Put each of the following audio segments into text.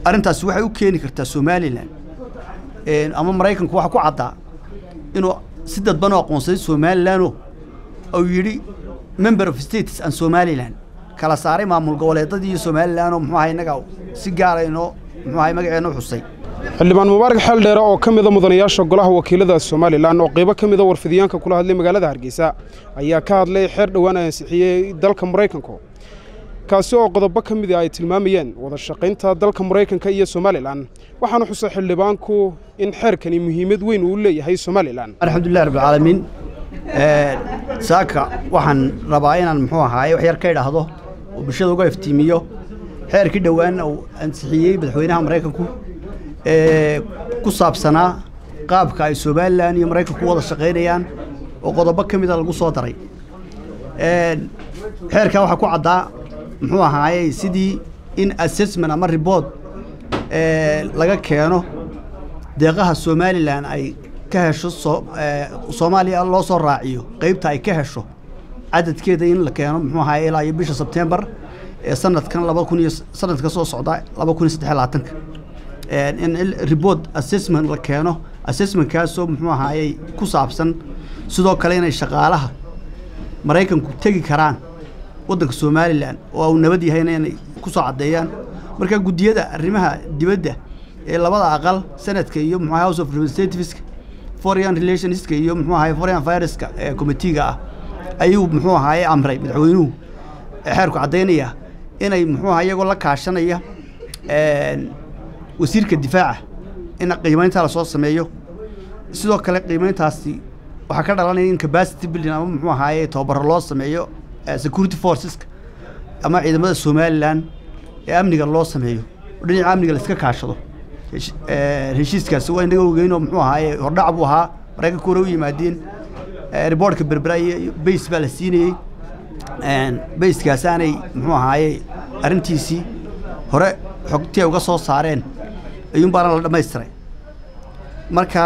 arrintaasi waxay u keeni kartaa somalilan ama maraykanku waxa ku caddaa inuu si dadban u aqoonsaday somalilanoo uu yidhi member of states and somalilan kala saaray maamul goboleedadii iyo somalilan oo muxuu ahay innaga si gaara inoo muxuu ahay magaceenna u xusay xildhibaan mubaarak xeeldheere oo ka mida mudanayaasha golaha wakiilada somalilan oo qaybo ka mida warfidiyaanka kula hadlay magaalada hargeysa ayaa ka hadlay xeer dhowaan ansixiyey dalka maraykanku kaasi oo qodobo ka mida ay tilmaamayeen wada shaqaynta dalka maraykanka iyo somalilan waxaana xusay xildhibaanku in xeerkani muhiimad weyn uu leeyahay somalilan alxamdulilah rabbilcaalamiin saaka waxaan rabaa inaan muxuu ahaaye wax yar ka idhaahdo oo bulshada uga iftiimiyo xeerkii dhowaan uu ansixiyey madaxweynaha maraykanku ee ku saabsanaa qaabka ay somalilan iyo maraykanku wada shaqaynayaan oo qodobo ka mida lagu soo daray xeerkaa waxaa ku caddaa muxuu ahaaye sidii in assessment ama reboort laga keeno deeqaha somalilan ay ka hesho soomaaliya loo soo raaciyo qaybta ay ka hesho cadadkeeda in la keeno muxuu ahaaye ilaa iyo bisha sebtembar ee sanadkan laba kun iyo sanadka soo socda laba kun iyo saddex labaatanka in report assessment la keeno assessmentkaasoo muxuu ahaayey ku saabsan sidoo kale inay shaqaalaha maraykanku tegi karaan waddanka somalilan oo uu nabad yahayna inay ku soo caddeeyaan marka guddiyada arrimaha dibadda ee labada aqal senadka iyo muxuu house of representativeska foreign relationska iyo muxuu ahaye foreign affaireska ee committeega ah ayuu muxuu ahaye amray madaxweynuhu xeerku caddaynaya inay muxuu aha iyagoo la kaashanaya wasiirka difaaca in qiimayntaa lasoo sameeyo sidoo kale qiimayntaasi waxaa ka dhalanaya in capacity building ama muxuu ahaaye tababaro loo sameeyo security forceska ama ciidamada somalilan ee amniga loo sameeyo oo dhinaca amniga laiska kaashado heshiiskaasi waa inaga ogeynoo muxuu ahaaye hordhac buu ahaa maraykanka hore u yimaadeen riboortka berbera iyo bays baa la siinayey bayskaas aanay muxuu ahaaye arrintiisii hore xogtii ay uga soo saareen ayuun baana la dhammaystiray marka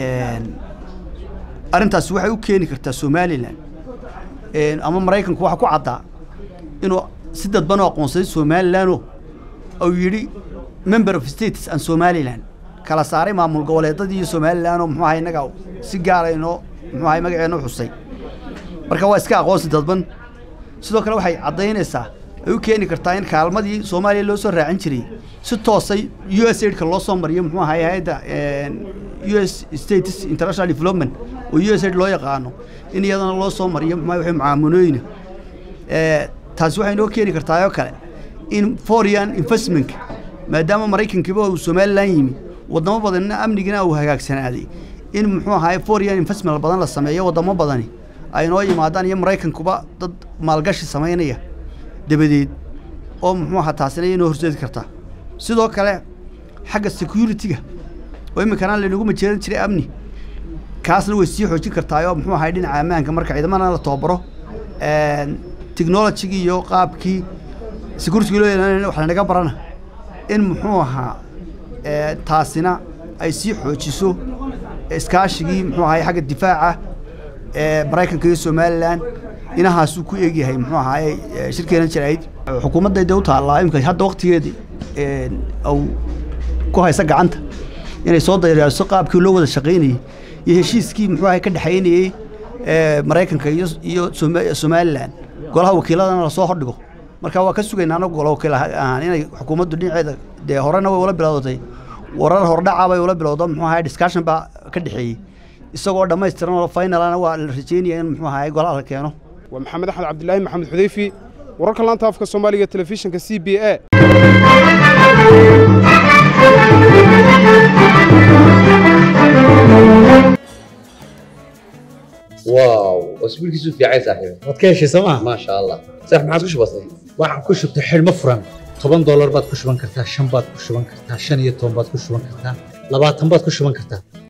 arrintaasi waxay u keeni kartaa somalilan ama maraykanku waxa ku caddaa inuu si dadban u aqoonsaday somalilanoo uu yidhi member of states and somalilan kala saaray maamul goboleedadii iyo somalilan oo muxuu ahay innaga si gaara inoo muxuu ahay magaceenna u xusay marka waa iska aqoonsi dadban sidoo kale waxay caddaynaysaa ay u keeni kartaa in kaalmadii soomaaliya loo soo raacin jiray si toosay u s aidka loo soo mariyo muxuu ahay hay-adda u s states international development oo u s aid loo yaqaano in iyadana loo soo mariyo muxuu ahay mucaamunooyina taasi waxay noo keeni kartaa oo kale in foreign investmentka maadaama maraykankiiba uu somalilan yimi wadamo badanna amnigina uu hagaagsanaaday in muxuu ahaay foreign investment badan la sameeyo wadamo badani ay noo yimaadaan iyo maraykankuba dad maalgashi samaynaya dabadeed oo muxuu ahaa taasina inoo horseedi kartaa sidoo kale xagga security-ga oo iminkana laynagu majeeran jiray amni kaasna way sii xoojin kartaa oo muxuu ahay dhinaca ammaanka marka ciidamana la tababaro technologigii iyo qaabkii security loo yeelan wax lanaga barana in muxuu ahaa taasina ay sii xoojiso iskaashigii muxuu ahay xagga difaaca ee maraykanka iyo somalilan inahaasuu ku egyahay muxuu ahaaye shirkeena jirayd xukuumaddayda u taallaa imika hadda waktigeedii au ku haysa gacanta inay soo dayraariso qaabkii loo wada shaqaynayey iyo heshiiskii muxuu ahay ka dhexaynayey maraykanka iyo iyo somalilan golaha wakiiladana lasoo hordhigo marka waa ka sugaynaa anagu gola wakiil ahaan inay xukuumaddu dhinaceeda dee horena way ula bilowdatay warar hordhaca bay ula bilowdo muxuu ahay discussion baa ka dhexeeyey isagoo dhammaystiran oo finalana waa la rajeynaya in muxuu ahay golaha la keeno waa maxamed axmed cabdilaahi maxamed xudeyfi wararka laanta afka soomaaliga telefishinka c b a واو اسبوع كيسو في عايز صاحبي waad ka heshay sooma ما شاء الله صح ما عادش بسيط waxaan ku shubtay xidhmo furan toban doolar baad ku shuban kartaa shan baad ku shuban kartaa shan iyo toban baad ku shuban kartaa labaatan baad ku shuban kartaa